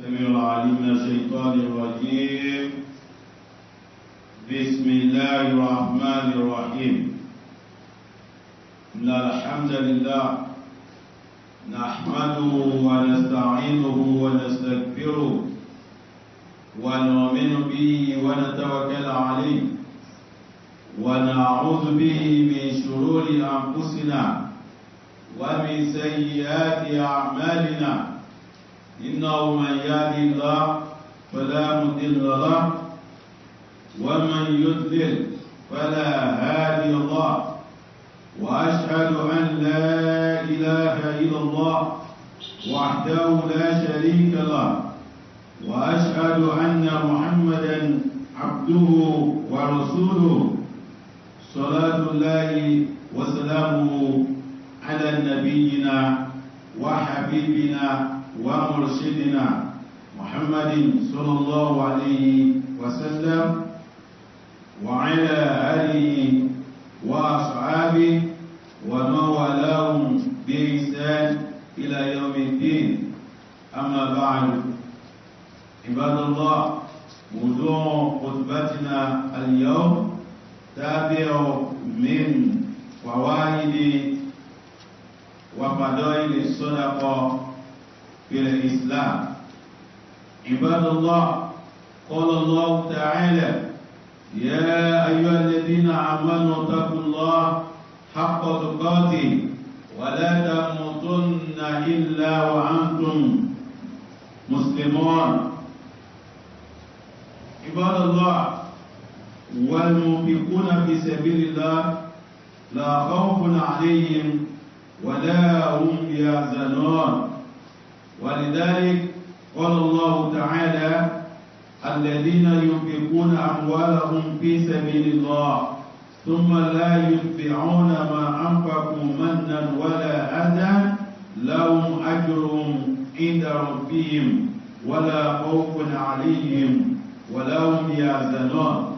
السميع العليم من الشيطان الرجيم بسم الله الرحمن الرحيم إن الحمد لله نحمده ونستعينه ونستغفره ونؤمن به ونتوكل عليه ونعوذ به من شرور أنفسنا ومن سيئات أعمالنا إنه من يهدي الله فلا مضل له ومن يضلل فلا هادي الله وأشهد أن لا إله إلا الله وحده لا شريك له وأشهد أن محمدا عبده ورسوله صلاة الله وسلامه على نبينا وحبيبنا ومرشدنا محمد صلى الله عليه وسلم وعلى آله وأصحابه ومن والاهم بإحسان إلى يوم الدين أما بعد عباد الله موضوع خطبتنا اليوم تابع من فوائد وفضائل الصدقة في الإسلام عباد الله قال الله تعالى يا أيها الذين آمنوا اتقوا الله حق تقاته ولا تموتن إلا وأنتم مسلمون عباد الله والمنفقون في سبيل الله لا خوف عليهم ولا هم يحزنون ولذلك قال الله تعالى الذين ينفقون أموالهم في سبيل الله ثم لا يتبعون ما أنفقوا منا ولا أذى لهم أجرهم عند ربهم ولا خوف عليهم ولا هم يحزنون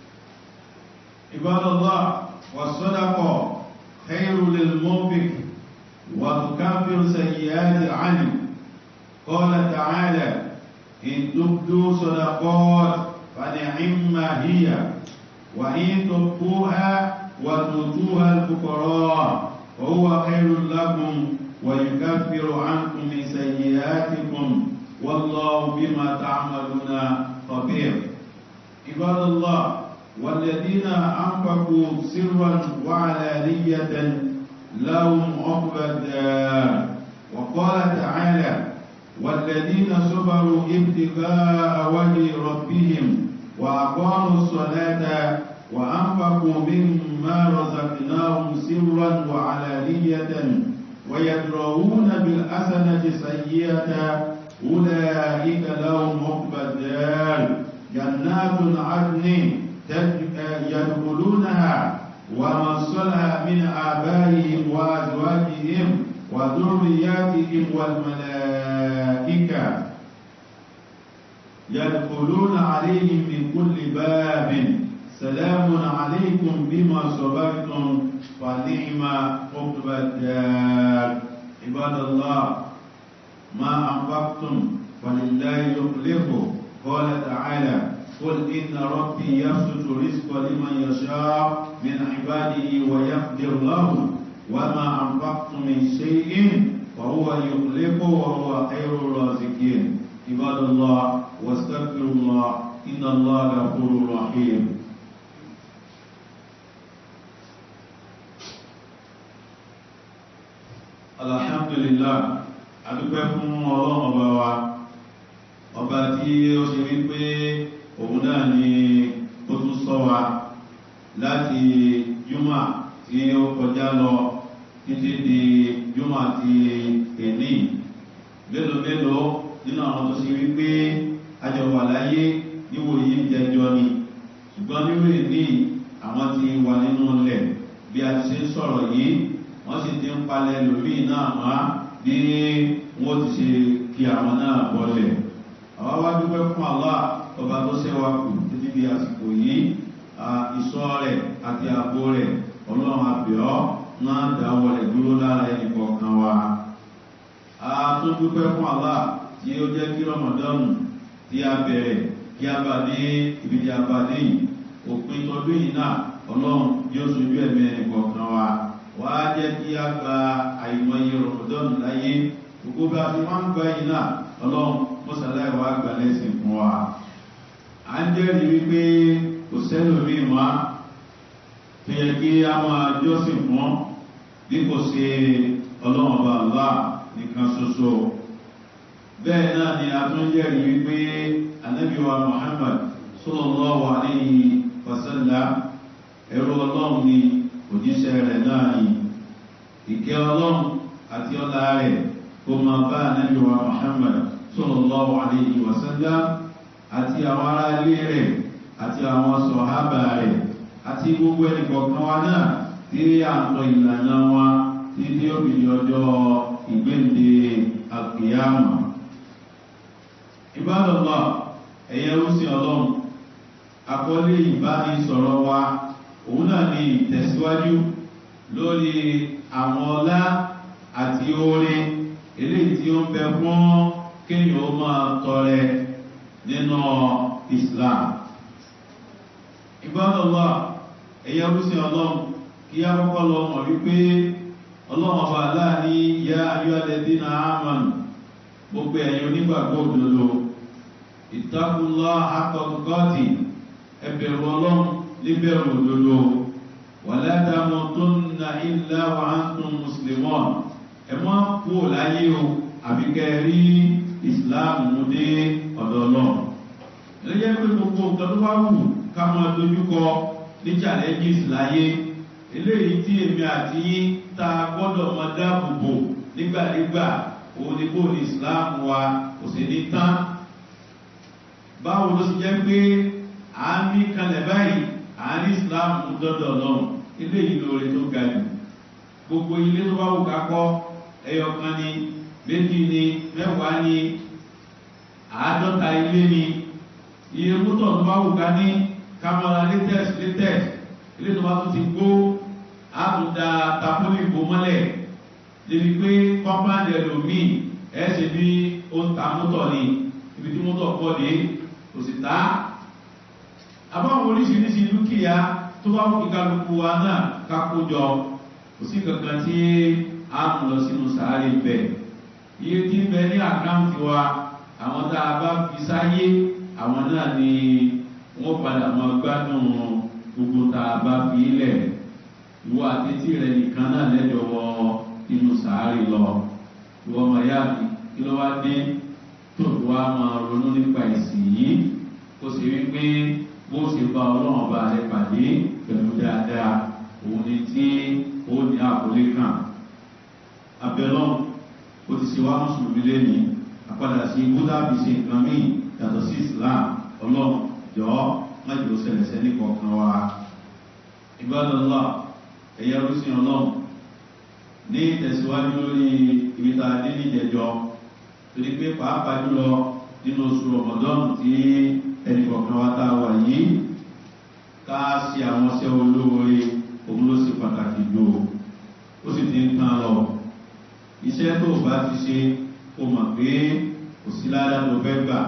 عباد الله والصدقة خير للمنفق وتكفر سيئات عنه قال تعالى إن تبدوا صدقات فنعم هي وإن تبقوها وتؤتوها الفقراء فهو خير لكم ويكفر عنكم من سيئاتكم والله بما تعملون خبير عباد الله والذين أنفقوا سرا وعلانية لهم عقبى الدار وقال تعالى والذين صبروا ابتغاء وجه ربهم وأقاموا الصلاة وأنفقوا مما رزقناهم سرا وعلانية ويدرؤون بالحسنة السيئة أولئك لهم عقبى الدار جنات عدن يدخلونها ومن صلح من آبائهم وأزواجهم وذرياتهم والملائكة يدخلون عليهم من كل باب سلام عليكم بما صبرتم فنعم عقبى الدار عباد الله ما أنفقتم فلله يخلفه قال تعالى قل إن ربي يبسط رزق لمن يشاء من عباده ويقدر له وما أنفقتم من شيء فهو يخلفه وهو خير الرازقين عباد الله واستغفروا الله إن الله غفور رحيم alhamdulillah adúpẹ́ fún ọlọ́run ọba wa ọba tí ó ṣe wípé òun náà ni ó tún sọ wa láti júmọ̀ tí ó kọjá lọ títí di júmọ̀ ti èní mélòó mélòó nínú àwọn tó ṣe wípé àjọ wà láyé níwò yìí ń jẹjọ ni ṣùgbọ́n nínú èní àwọn ti wà nínú ilẹ̀ bí a ti ṣe ń sọ̀rọ̀ yìí wọ́n sì ti ń palẹ̀ lòmíì náà wá bí wọ́n ti ṣe kí àwọn náà bọ́lẹ̀ àwa wá dúpẹ́ fún Allah ọba tó ṣẹ́wà kù títí di àsìkò yìí ìṣọ́ rẹ̀ àti ààbò rẹ̀ ọlọ́run àbẹ̀ọ́ máa dáwọ́ rẹ̀ dúró lára ẹnì kọ̀ọ̀kan wa. a tún dúpẹ́ fún Allah tí ó jẹ́ kí rọmọdọ́nù tí a bẹ̀rẹ̀ kí a bá dé ibi tí a bá dé yìí òpin tọdún yìí náà ọlọ́run yóò sojú ẹ̀mí ẹnì kọ̀ọ̀kan wa wá jẹ́ kí a gba àìmọye rọmọdọ́nù láyé gbogbo bá a ti máa ń gbá yìí náà ọlọ́run mọ́sálàyé wa gbà lẹ́sìn fún wa à ń jẹ́rìí wípé kò sẹ́lòmíì wá tó yẹ kí a máa jọ́sìn fún bí kò ṣe ọlọ́run ọba Allah nìkan ṣoṣo bẹ́ẹ̀ náà ni a tún jẹ́rìí wípé anábíwa Muhammad sallallahu alayhi wa sallam ẹrú ọlọ́run ni òjíṣẹ́ rẹ̀ náà ni ìkẹ́ ọlọ́run àti ọlá rẹ̀ kó máa bá anábíwa Muhammad sallallahu alayhi wa sallam àti àwọn ará ilé rẹ̀ àti àwọn sọ̀hábà rẹ̀ àti gbogbo ẹnì kọ̀ọ̀kan wa náà tí à ń tọ ìlànà wa tí tí ó fi di ọjọ́ ìgbéǹde àgbéyàmọ̀. ìbádọ́lọ́ ẹ̀yẹ rúsìn ọlọ́run àkọlé ìbánisọ̀rọ̀ wa òun náà ni ìtẹ̀síwájú lórí àwọn ọlá àti oore eléyìí tí ó ń bẹ fún kéèyàn ó máa tọrẹ nínú Islam ìbádọ́lọ́ ẹ̀yẹ rúsìn ọlọ́run kí a kọ́kọ́ lọ mọ̀ wípé ọlọ́run ọba aláàní yá ayọ́lẹ́dí na ámànù gbogbo ẹ̀yin onígbàgbọ́ òdodo ìtakùnlọ́ akọ̀kọ́tì ẹbẹ̀rù ọlọ́run níbẹ̀rù òdodo wàlẹ́dàmọ́ tó ń na ilẹ̀ wa ń tún mùsùlùmọ́ ẹ mọ́ kú láyé o àbíkẹ́ rí ìsìláàmù mú dé ọ̀dọ̀ náà lẹ́yìn pé gbogbo nǹkan tó bá wù ká máa dojúkọ ní challenges láyé eléyìí tí èmi àti yín tá a gbọ́dọ̀ mọ dáàbòbò nígbàdégbà òun ni bó ní islam wa kò sí ní tán báwo ló sì jẹ́ pé à ń mí kalẹ̀ báyìí à ń rí islam dọ́dọ̀ lọ́rùn eléyìí lóore tó ga jù gbogbo ilé tó bá wù ká kọ́ ẹyọ kan ni méjì ni mẹ́wàá ni àádọ́ta ilé ni iye mọ́tò tó bá wù ká ní kámọ́ra latest latest ilé tó bá tún ti gbó àtúndà tapoli ìbò mọ́lẹ̀ débi pé kọ́mpáǹdì ẹlòmíì ẹ̀ ṣe bí ó ń ta mọ́tò ni ibi tí mọ́tò pọ̀ dé kò sì ta. àbáwọn oríṣiríṣi dúkìá tó bá wù kálukú wa náà ká kó jọ kò sí kankan tí a mú lọ sínú sàárè bẹ̀. iye tí ń bẹ ní àkáǹtì wa àwọn tá a bá fi sáyé àwọn náà ni wọ́n padà máa gbádùn gbogbo tá a bá fi lẹ̀ ìwọ àtẹ́tí rẹ nìkan náà lẹ́jọ́ wọ inú sàárì lọ ìwọ ọmọ ìyá mi kí ló wá dé tó wá máa ronú nípa ìsìn yìí kó sì rí pé bó ṣe bá ọlọ́run ọba rẹ pàdé pẹ̀lú dáadáa òun ni tí ó ní àkọlé kan abẹ́lọ́n ó ti ṣe wá mùsùlùmí lẹ́nìí àpadà sí búdà fi ṣe nǹkan míì yàtọ̀ sí Islam ọlọ́run jọ̀ọ́ májò sẹlẹsẹ ní kọ̀ọ̀kan wa ìbádọ́lá ẹ̀yà rúsìn ọlọ́run ní ìtẹ̀síwájú lórí ibi tá a dé ní ìjẹjọ torí pé pàápàá jùlọ nínú oṣù rọmọdọ́nù tí ẹnì kọ̀ọ̀kan wa tá a wà yìí ká ṣe àwọn ṣẹ́ olóore òun ló ṣe pàtàkì jù ó sì ti ń tán lọ iṣẹ́ tó bá ti ṣe kó mọ̀ pé kò sí ládàá tó fẹ́ gbà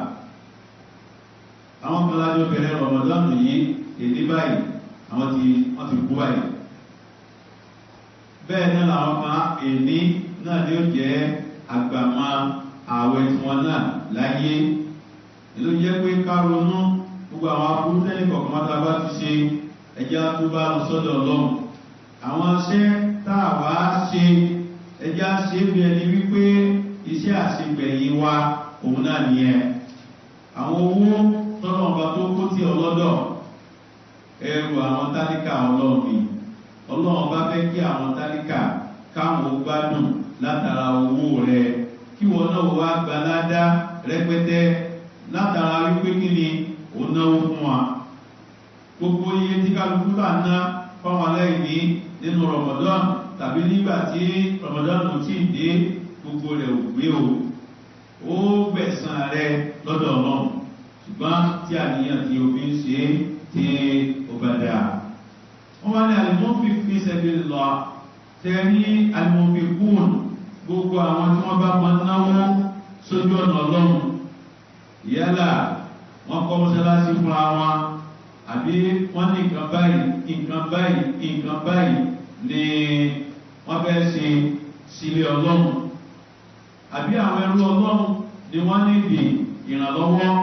àwọn kan lájọ bẹ̀rẹ̀ rọmọdọ́nù yìí èdè báyìí àwọn ti wọ́n ti kú báyìí bẹ́ẹ̀ náà làwọn kan èní náà ni ó jẹ́ àgbàmọ́ ààwẹ̀ tí wọ́n náà láyé èló jẹ́ pé ká ronú gbogbo àwọn aburú tẹ́lẹ̀ kọ̀ọ̀kan máta bá ti ṣe ẹjá tó bá lọ sọ́dọ̀ ọlọ́run àwọn iṣẹ́ tá a wá ṣe ẹjá ṣe bí ẹni wípé iṣẹ́ àṣegbẹ̀yìn wa òun náà nìyẹn àwọn owó tọ́nà ọba tó kó tí ọlọ́dọ̀ ẹrù àwọn tálíkà ọlọ́run ni ọlọ́run bá fẹ́ kí àwọn tálíkà káwọn gbádùn látara owó rẹ kí wọn náà wá gba ládá rẹpẹtẹ látara wípé kí ni ó náwó fún wa gbogbo iye tí kálukú bá ná fáwọn aláìní nínú Ramadan tàbí nígbà tí Ramadan kò tí ì dé gbogbo rẹ̀ ò gbé o ó gbẹ̀san rẹ lọ́dọ̀ ọlọ́run ṣùgbọ́n tí àníyàn tí o fi ń ṣe tí ó bá dáa. wọ́n wá ní àlùmọ́fì fi ṣẹ́bi lọ tẹ ní àlùmọ́fì kúùn gbogbo àwọn tí wọ́n bá máa náwó sójú ọ̀nà ọlọ́run yálà wọ́n kọ́ mọ́sálásí fúnra wọn àbí wọ́n ní nǹkan báyìí nǹkan báyìí nǹkan báyìí ni wọ́n fẹ́ ṣe sílé ọlọ́run àbí àwọn ẹrú ọlọ́run ni wọ́n níbi ìrànlọ́wọ́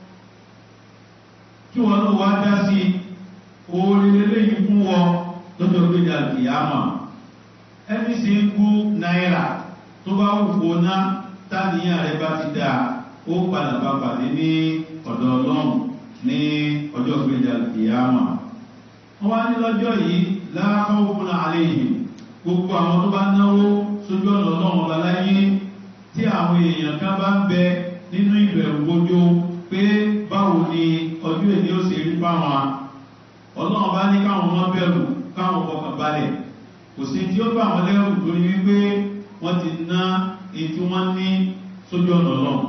kí wọ́n ló wá dá sí oore lélẹ́yìn fún wọn lọ́jọ́ gbéjà kìyàmà ẹni sì ń kú náírà tó bá wù kó ná táníyàn rẹ bá ti dáa ó padà bá pàdé ní ọ̀dọ̀ ọlọ́run ní ọjọ́ gbéjà kìyàmà wọ́n wá ní lọ́jọ́ yìí láàkọ́ òkun àlẹ́ yìí gbogbo àwọn tó bá náwó sójú ọ̀nà ọlọ́run ọba láyé tí àwọn èèyàn kan bá ń bẹ nínú ìbẹ̀rù gbójó pé báwo ni ọjọ́ èdè ó ṣe rí fáwọn ọlọ́run bá ní káwọn ọmọ bẹ̀rù káwọn kọkàn balẹ̀ kò sí tí ó bá wọn lẹ́rù torí wípé wọ́n ti ná èyí tí wọ́n ní sójú ọ̀nà ọlọ́run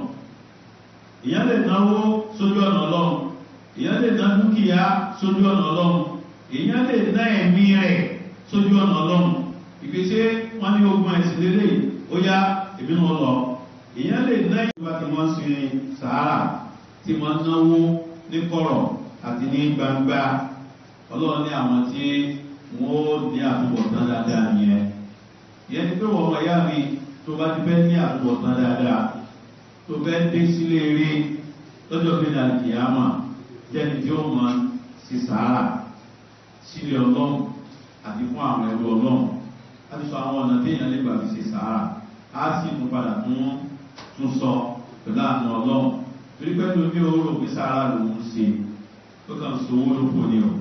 èèyàn lè náwó sójú ọ̀nà ọlọ́run èèyàn lè ná dúkìá sójú ọ̀nà ọlọ́run èèyàn lè ná ẹ̀mí rẹ̀ sójú ọ̀nà ọlọ́run ìgbésẹ̀ wọn ní ogun ẹ̀sìn lélẹ̀ ó yá èmi náà lọ èèyàn lè ná ìjọba tí wọ́n sin sàárà tí wọ́n náwó ní kọ̀rọ̀ àti ní gbangba ọlọ́run ní àwọn tí wọ́n ó ní àtúbọ̀tán dáadáa nìyẹn ìyẹn ni pé wọ́n ọmọ ìyá mi tó bá ti fẹ́ ní àtúbọ̀tán dáadáa tó fẹ́ dé sílé eré lọ́jọ́ pé ní àkìyàmà jẹ́ni tí ó mọ sí sàárà sílé ọlọ́run àti fún àwọn ẹrú ọlọ́run láti sọ àwọn ọ̀nà téèyàn lè gbà fi ṣe sàárà á sì tún padà tún tún sọ pẹ̀lú àánú ọlọ́run torí pé lómi òórò pé sàárà lòún ṣe tó kàn so owó ló fò ní o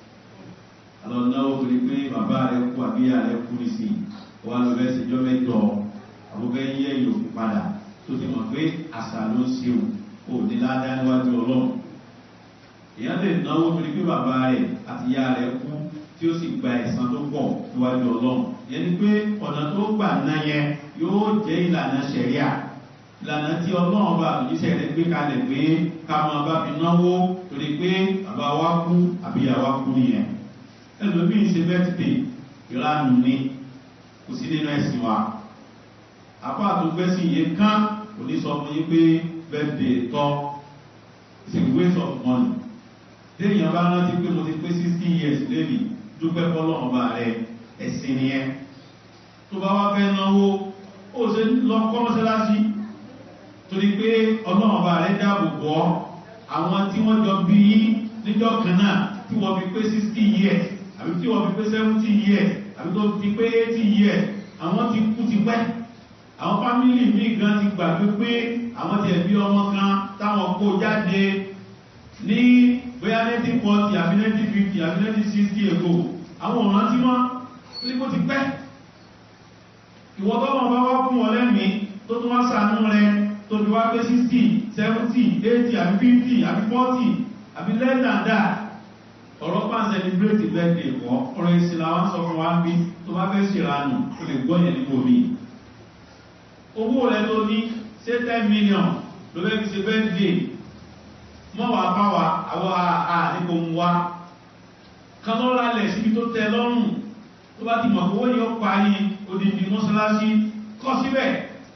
àlọ́ náwó torí pé bàbá rẹ kú àbíyá rẹ kú ní sí i wọ́n á lọ bẹ́ẹ̀ ṣèjọ́ mẹ́jọ àbúkẹ́ yẹ ìyókù padà tó ti mọ̀ pé àṣà ló ń ṣe o ò ní ládàá níwájú ọlọ́run èèyàn lè náwó torí pé bàbá rẹ àti ìyá rẹ kú tí ó sì gba ẹ̀san tó pọ̀ níwájú ọlọ́run yẹn ni pé ọ̀nà tó gbà ná yẹn yóò jẹ́ ìlànà ṣẹ̀ríà ìlànà tí ọlọ́run bá àtúnṣe rẹ̀ gbé kalẹ̀ pé ká máa bá fi náwó torí pé bàbá wa kú àbí ìyá wa kú nìyẹn ẹlòmíì ṣe bẹ́tìdè ìranù ni kò sí nínú ẹ̀sìn wa àpá àtúgbẹ́sìn yìí kán kò ní sọ fún yín pé bẹ́tìdè tọ́ it's a waste of money téèyàn bá rántí pé mo ti pé sixty years lẹ́nìí dúpẹ́ fọlọ́run bá rẹ ẹ̀sìn nìyẹn tó bá wá fẹ́ náwó ó ṣe lọ kọ́ mọ́sálásí torí pé ọlọ́run bá rẹ dáàbò bọ́ àwọn tí wọ́n jọ bí yín níjọ́ kan náà tí wọ́n fi pé sixty years àbí tí wọ́n fi pé seventy years àbí tó fi pé eighty years àwọn ti kú ti pẹ́ àwọn fámìlì míì gan ti gbàgbé pé àwọn ti ẹ̀bí ọmọ kan táwọn kó jáde ní bóyá nineteen forty àbí nineteen fifty àbí nineteen sixty ago àwọn ọ̀ràn tí wọ́n ní kó ti pẹ́ ìwọ́n tó wọn bá wá fún wọn lẹ́mìí tó tún wá sànú rẹ tó fi wá pé sixty seventy eighty àbí fifty àbí forty àbí less than that ọ̀rọ̀ pa ń celebrate birthday kọ́ ọ̀rọ̀ ìsìnlá wọn sọ fún wa ń bí tó bá fẹ́ ṣèrànù ó lè gbọ́ yẹn nípò mi owó rẹ tó ní ṣé ten million ló fẹ́ fi ṣe birthday mọ́ wàá bá wa àwọn àdìpò mu wa kan lọ́ lálẹ̀ síbi tó tẹ lọ́rùn tó bá ti mọ̀ pé owó yóò parí odindi mọ́ṣáláṣí kọ́ síbẹ̀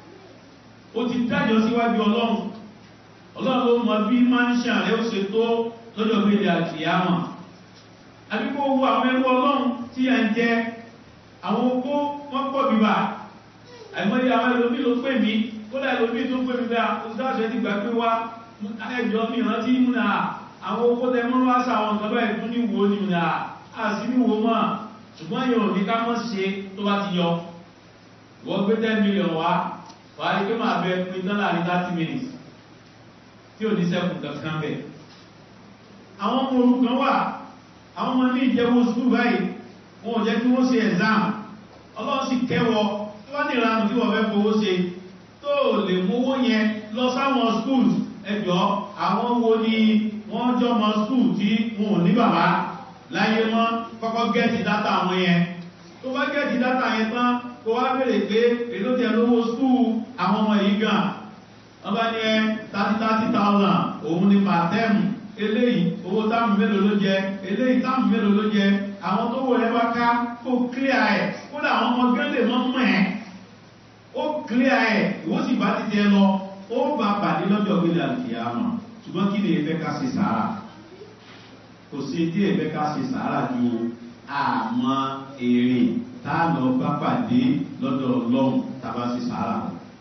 ó ti dájọ́ síwájú ọlọ́run ọlọ́run ló mọ bí mánísà rẹ̀ ó ṣe tó lọ́jọ́ gbèdé àkìyàmọ̀ àbíkó owó àwọn ẹrú ọlọ́run tí a ń jẹ àwọn okó wọ́n pọ̀ bíbà àìmọye àwọn ẹlòmí ló pè mí kódà ẹlòmí tó pè mí bá oṣù ti gbà pé wá ẹjọ́ mi rántí múna àwọn okó tẹ mọ́ wá sá àwọn nǹkan báyìí tún ní wo ni múna a sì ní wo mọ́ ṣùgbọ́n yóò ní ká mọ́ ṣe tó bá ti yọ wọ́n gbé ten million wá wà á rí pé máa bẹ pin tán láàrin thirty minutes tí ò ní sẹ́kù kankan bẹ̀. àwọn ọmọ orúkọ wà àwọn ọmọ ní ìjẹ́wọ́ sùkúl báyìí wọn ò jẹ́ kí wọ́n ṣe exam ọlọ́run sì kẹwọ́ tí wọ́n ní ìlànà tí wọ́n fẹ́ fowó ṣe tó lè mówó yẹn lọ sáwọn schools ẹjọ́ àwọn wo ni wọ́n jọmọ skul tí wọn ò ní bàbá láyé mọ́ kọ́kọ́ gẹ́ẹ̀tì dátà wọn yẹn tó bá gẹ́ẹ̀tì dátà yẹn tán kó wá bèèrè pé èló tẹ lówó skul àwọn ọmọ yìí gan wọ́n bá ní ẹ thirty thirty thousand òun ni per term eléyìí owó táàmù mélòó ló jẹ eléyìí táàmù mélòó ló jẹ àwọn tó wọ ẹ bá ká kó clear ẹ kódà àwọn ọmọ gẹ́lẹ̀ mọ́ mọ́ ẹ ó clear ẹ ìwọ sì bá ti tẹ lọ ó bá pàdé lọ́jọ́ gbélé àkìyàmọ̀ ṣùgbọ́n kí ni ìfẹ́ ká ṣe sàárà kò sí tí ìfẹ́ ká ṣe sàárà ju àmọ́ èrè tá a lọ bá pàdé lọ́dọ̀ ọlọ́run tàbá ṣe sàárà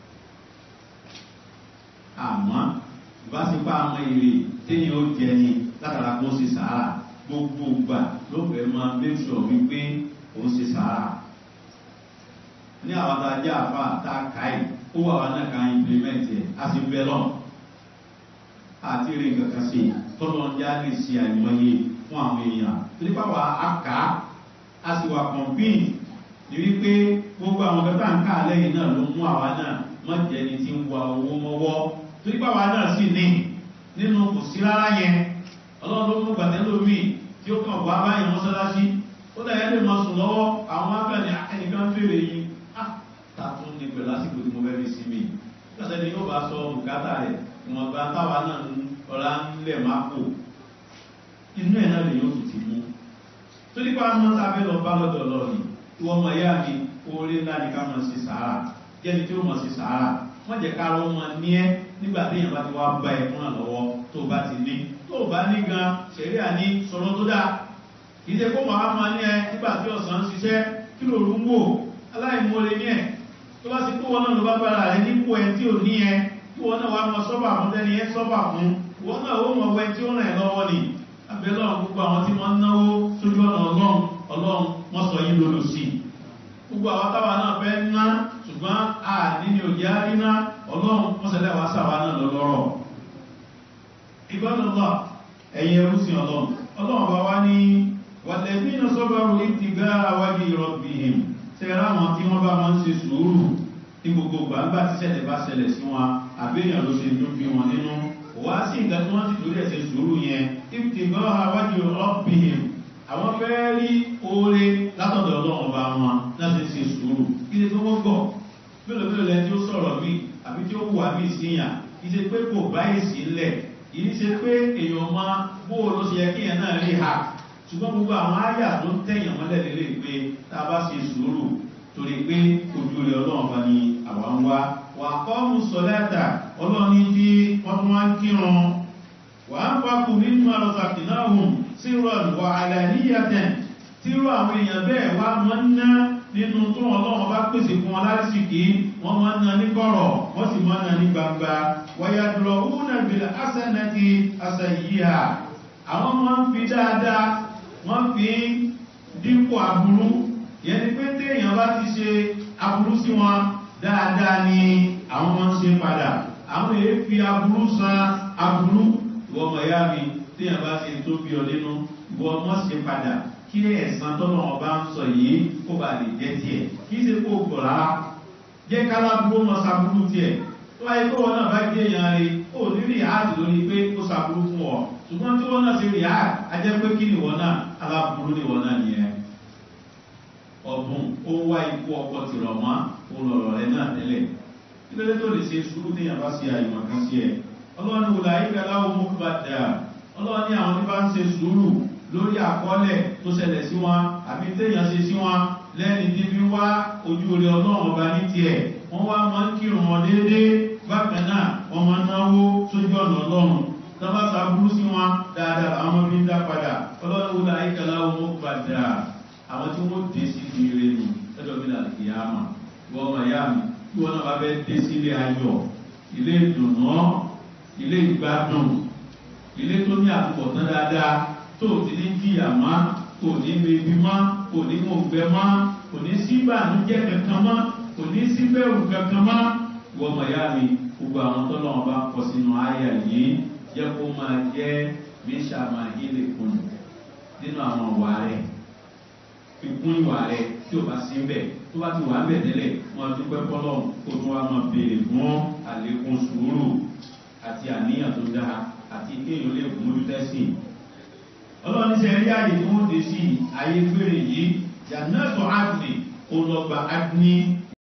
àmọ́ ìbáṣepọ̀ àmọ́ èrè téèyàn ó jẹ ni látara kó ṣe sàárà gbogbo gbà ló fẹ́ máa make sure wípé òun ṣe sàárà ní àwọn tá a jẹ́ àfa tá a kà í ó wà wá náà ká implement ẹ̀ a sì bẹ́ lọ́n àti rí nǹkan kan sí tọ́lọ́ ń já lè ṣe àìmọye fún àwọn èèyàn torí pàwọ́ a kà á a sì wà convince ní wípé gbogbo àwọn kẹta ń ká lẹ́yìn náà ló mú àwa náà mọ̀ jẹ́ ni ti ń wa owó mọ́wọ́ torí pàwọ́ náà sì ní nínú kò sí rárá yẹn ọlọ́run ló mú gbàtẹ́ lómi tí ó kàn wá báyìí mọ́sálásí ó dà yẹn lè máa sùn lọ́wọ́ àwọn abẹ́ni ẹnìkan fèrè yìí ta tún ní pẹ̀lú àsìkò tí mo fẹ́ fi sí mi nígbàtí ẹni yóò bá sọ bùkátà rẹ̀ ìwọ̀nba táwa náà ń ọ̀la ń lẹ̀ máa kó inú ẹ̀ náà lè yóò tún ti mú tó nípa mọ́ tá a fẹ́ lọ bá lọ́dọ̀ lọ́ọ̀ni ìwọ ọmọ ìyá mi oore ńlá ni ká mọ̀ sí sàárà jẹ́ni tí ó mọ̀ sí sàárà wọ́n jẹ́ ká lọ́ mọ ní ẹ́ nígbà tí èèyàn bá ti wá bá ẹ̀ fún àlọ́wọ́ tó bá ti ní tó bá ní gan ṣẹ̀rí àní sọ̀rọ̀ tó dáa kì í ṣe kó màá máa ní ẹ nígbà tí ọ̀sán ń ṣiṣẹ́ kí lòrú ń wò aláìmoore ní ẹ̀ tó bá ti kó wọn náà ló bá bára rẹ̀ nípò ẹ tí ò ní ẹ kí wọn náà wá mọ sọ́bà fún tẹ́ni ẹ sọ́bà fún wọn náà ó mọ ọwẹ́ tí ó rìn lọ́wọ́ ni abẹ́lọ́run gbogbo àwọn tí wọ́n náwó sójú ọ̀nà ọlọ́run ọlọ́run wọ́n sọ yín lólo sí i gbogbo àwọn táwa náà fẹ́ ná ṣùgbọ́n a nínú òjì àríná ọlọ́run wọ́n sẹlẹ̀ wá sáwa náà lọ́lọ́rọ̀ ìgbọ́dọ̀lọ́ ẹ̀yẹ ẹrúsìn ọlọ́run ọlọ́run bá wá ní wàlẹ̀bí iná sọ́bàrù ìtìgá àwájú ìrọ̀bìhìn tẹ́ra wọn tí wọ́n bá wọn ṣe sùúrù ní gbogbo gbàgbà tí ṣẹlẹ̀ bá ṣẹlẹ̀ sí wọn àbẹ́yàn ló ṣe dún bí wọn nínú wá sí nǹkan tí wọ́n ti torí ẹ̀ ṣe sùúrù yẹn ìtìgá àwájú ìrọ̀bìhìn àwọn fẹ́ rí oore látọ̀dọ̀ ọlọ́run ọba wọn láti ṣe sùúrù kí ni tó wọ́n gbọ́ mélòó mélòó lẹni tí ó sọ̀rọ̀ mí àbí tí ó wà mí síyàn kì í ṣe pé kò báyìí sí ńlẹ̀ kì í ṣe pé èèyàn máa bó o ló ṣe yẹ kéèyàn náà rí ha ṣùgbọ́n gbogbo àwọn àyà tó ń tẹ̀yàn mọ́lẹ̀ lélẹ̀ pé tá a bá ṣe sùúrù torí pé ojú rẹ̀ ọlọ́run bá ní àwa ń wá wà kọ́ mú sọ̀lẹ́tà ọlọ́run ní tí wọ́n tún wá ń kírun wà á pàkó nínú àlọ́sàkì náà hùn sí rọ̀lù wà àlàníyàtẹ̀ tí rọ àwọn èèyàn bẹ́ẹ̀ wá máa ń ná nínú tó ọlọ́run bá pèsè fún wọn lásìkí wọ́n máa ń ná ní kọ̀rọ̀ wọ́n sì máa ń ná ní gbangba wàyàdùrọ̀ òun àgbèlè asẹ́nẹ́tì asẹ́yíhà àwọn máa ń fi dáadáa wọ́n fi dípò aburú yẹn ni pé téèyàn bá ti ṣe aburú sí wọn dáadáa ni àwọn máa ń ṣe padà àwọn èyí fi aburú san aburú ìwọ ọmọ ìyá mi téèyàn bá ṣe tó bí ọ nínú ìwọ ọmọ ṣe padà kí ẹ̀sán tọ́lọ́ ọba ń sọ yìí kó bá lè jẹ́ tiẹ̀ kì í ṣe kó gbọ̀ rárá jẹ́ kálábúrú mọ sàbúrú tiẹ̀ tó wáyé kó wọn náà bá jẹ́ èèyàn rẹ̀ ó ní rí àádì lórí pé ó sàbúrú fún ọ ṣùgbọ́n tí wọ́n náà ṣe rí àádì ajẹ́ pé kí ni wọ́n náà aláburú ni wọ́n náà nìyẹn ọ̀bùn ó wá ikú ọkọ̀ tìrọ̀ mọ́ òun lọ̀rọ̀ rẹ̀ náà tẹ́lẹ̀ kí ló dé tó lè ṣe sùúrù téèyàn bá ṣe àyùmọ̀ kan sí ẹ̀ ọlọ́run wò láyé kẹlá mú bá dà ọlọ́run ní àwọn tí bá ń ṣe sùúrù lórí àkọọ́lẹ̀ tó ṣẹlẹ̀ sí wọn àbí téèyàn ṣe sí wọn lẹ́ni tí fi wá ojú orí ọlọ́run ọba ní tiẹ̀ wọ́n wá máa ń kírun wọn déédéé bákan náà wọ́n máa ń náwó sójú ọ̀nà ọlọ́run tọ́ba sàbúrú sí wọn dáadáa àwọn ọmọ bí ń dá padà ọlọ́run wò láyé kẹlá mú bá dà àwọn tí wọ́n dé sí ibi ire nù lọ́dọ̀ bí láti kìí àmà wọ́n ọmọ ìyá mi tí wọ́n náà bá fẹ́ dé sí ilé ayọ̀ ilé ìdùnnú ilé ìgbádùn ilé tó ní àtúbọ̀tán dáadáa tó ti ní jìyà má kò ní mebi má kò ní mọ̀gbẹ́ má kò ní sí ìbànújẹ́ kankan má kò ní sí bẹ̀rù kankan má wọ́n ọmọ ìyá mi gbogbo àwọn tó lọ́wọ́ bá kọ sínú àyà yìí jẹ́ kó máa jẹ́ mísà máa hílẹ̀ kùn nínú àwọn ọ̀wà rẹ̀ ìkún ìwà rẹ̀ tí o bá sí ń bẹ̀ tó bá ti wà ń bẹ̀ tẹ́lẹ̀ wọn dúpẹ́ fọlọ́ kó tó wá máa béèrè fún àlékún sùúrù àti àníyàn tó dáa àti kéèyàn lè mójú tẹ́sìn. ọlọ́run ṣe rí àyè tí wọ́n dé sí ayé gbére yìí jannatu adni olọgba adni